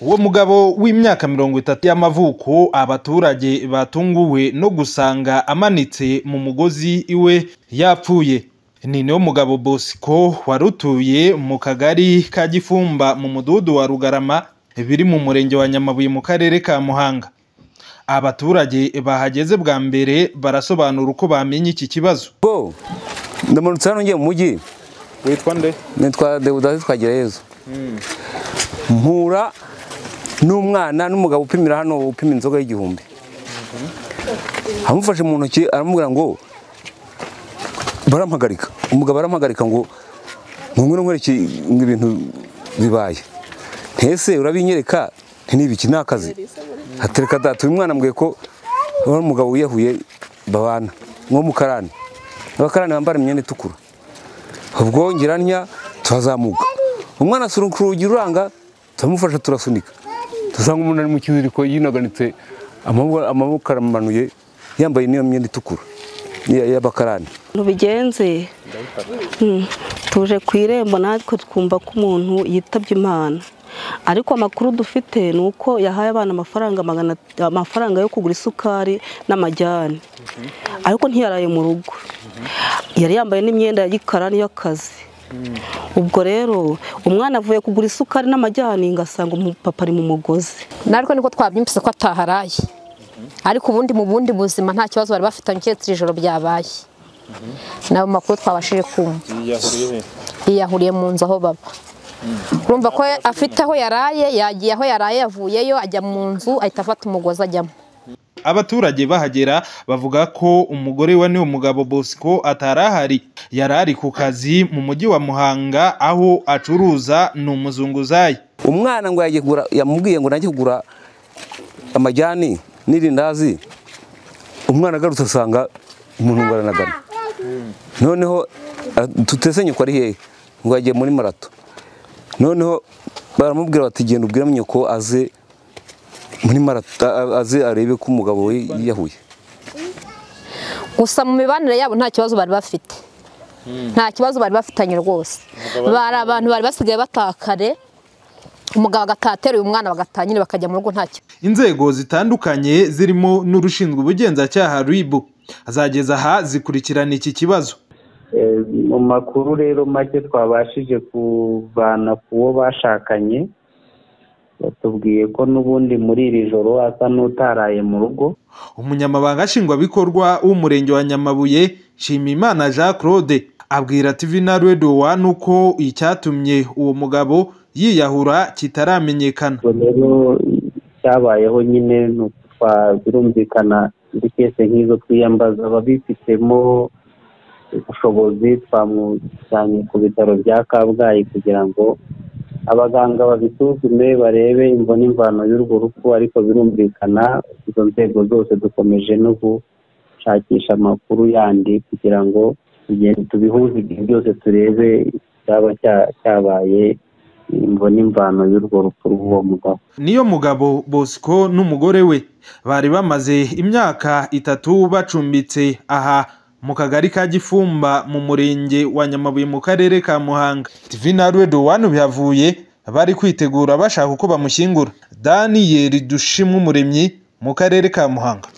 uwo mugabo w'imyaka mirongo itatu y'amavuko abaturage batunguwe no gusanga amanitse mu mugozi iwe yapfuye ni niwo mugabo bosco wari utuye mu kagari ka gifumba mu mudugudu wa rugarama biri mu murenge wa nyamabuye mu karere ka muhanga abaturage bahageze bwa mbere barasobanura uko bamenye iki kibazo bo ndamanutse hano ngiye mu mujyi witwa nde nitwa deudasi twagirayezu mpura n'umwana n'umugabo upimira hano upima inzoga y'igihumbi amufashe mu ntoki aramubwira ngo barampagarika umugabo arampagarika ngo nkongere nkwereke ngo ibintu bibaye ntese urabinyereka nti ni ibiki ni akazi hatereka data uyu mwana ambwiye ko uriya mugabo wiyahuye babana nko mu karani abakarani bambara imyenda itukura ubwo ngeranya turazamuka umwana asunika urugi ruranga turamufasha turasunika dusanga umuntu ari mu kiziriko yinaganitse amaboko amaboko aramanuye yambaye n'iyo myenda itukura iya- y'abakarani bigenze Mm. tuje ku irembo natwe twumva ko umuntu yitabye imana ariko amakuru dufite ni uko yahaye abana amafaranga magana amafaranga yo kugura isukari n'amajyane ariko ntiyaraye mu rugo yari yambaye n'imyenda ya gikarani y'akazi ubwo rero umwana avuye kugura isukari n'amajyane ngasanga umupapa ari mu mugozi natwe niko twabyumvise ko ataharaye ariko ubundi mu bundi buzima nta kibazo bari bafitanye keretse iri joro byabaye nabo makuru twabashije kumva yiyahuriye mu nzu aho baba urumva ko afite aho yaraye yagiye aho yaraye yavuyeyo ajya mu nzu ahita afata umugozi ajyamo abaturage bahagera bavuga ko umugore wa niwo mugabo bosco atari ahari yari ari ku kazi mu mujyi wa muhanga aho acuruza ni umuzunguzayi umwana ngo yagiye kugura yamubwiye ngo najye kugura amajyani n'irindazi umwana agarutse asanga umuntu ngo aranagana noneho a- tutesenye ko ari hehe ngo yagiye muri marato noneho baramubwira bati genda ubwira nyoko aze muri marato a- aze arebe ko umugabo we yiyahuye gusa mu mibanire yabo nta kibazo bari bafite nta kibazo bari bafitanye rwose bari abantu bari basigaye batakare umugabo agataha ateruye umwana bagatanyira bakajya mu rugo nta kibazo inzego zitandukanye zirimo n'urushinzwe ubugenzacyaha ribu zageza aha zikurikirana iki kibazo Eh, mu makuru rero make twabashije kuvana ku wo bashakanye batubwiye ko n'ubundi muri iri joro asa n'utaraye mu rugo umunyamabanga nshingwabikorwa w'umurenge wa nyamabuye nshimiyimana jean claude abwira tv na radio one uko icyatumye uwo mugabo yiyahura kitaramenyekana ubwo rero cyabayeho nyine ni uko twa- birumvikana muri kese nk'izo twiyambaza ababifitemo ubushobozi twamujyanye ku bitaro bya kabgayi kugira ngo abaganga babisuzume barebe imvo n'imvano y'urwo rupfu ariko birumvikana izo nzego zose dukomeje no gushakisha amakuru yandi kugira ngo tugende tubihuze igihe byose turebe icyaba cya- cyabaye imvo n'imvano y'urwo rupfu rw'uwo mugabo niyo mugabo bosco n'umugore we bari bamaze imyaka itatu bacumbitse aha mu kagari ka gifumba mu murenge wa nyamabuye mu karere ka muhanga tv na radio one bihavuye bari kwitegura bashaka uko bamushyingura daniyeli dushimwe umuremyi mu karere ka muhanga